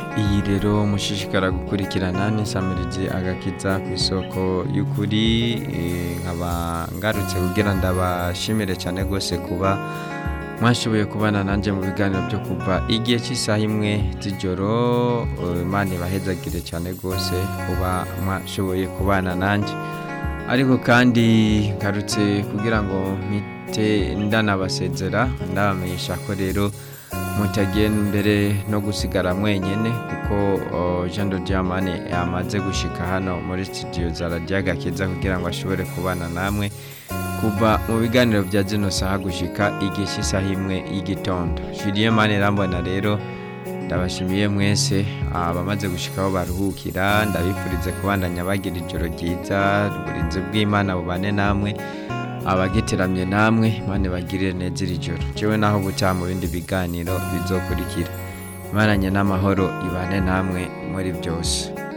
iyi rero mushishikara gukurikirana n'isamirizi agakiza ku isoko y'ukuri eh, nkaba ngarutse kugira ndabashimire cyane rwose kuba mwashoboye kubana nanjye mu biganiro byo kuva igihe cy'isaha imwe z'ijoro eh, imana ibahezagire cyane rwose kuba mwashoboye kubana nanjye ariko kandi ngarutse kugira ngo mpite ndanabasezera ndabamenyesha ko rero mutagiye mbere no gusigara mwenyine kuko oh, Jean de Diamane yamaze gushika hano muri studio za Radio Agakiza kugira ngo ashobore kubana namwe kuva mu biganiro bya zino saha gushika igihe cy'isaha imwe y'igitondo Julien Mane Rambona rero ndabashimiye mwese abamaze gushikaho baruhukira ndabifurize kubandanya bagira ijoro ryiza uburinzi bw'Imana bubane namwe abagiteramye namwe Imana bagirire neza iri joro jewe naho butaha mu bindi biganiro bizokurikira Imana nye n'amahoro ibane namwe muri byose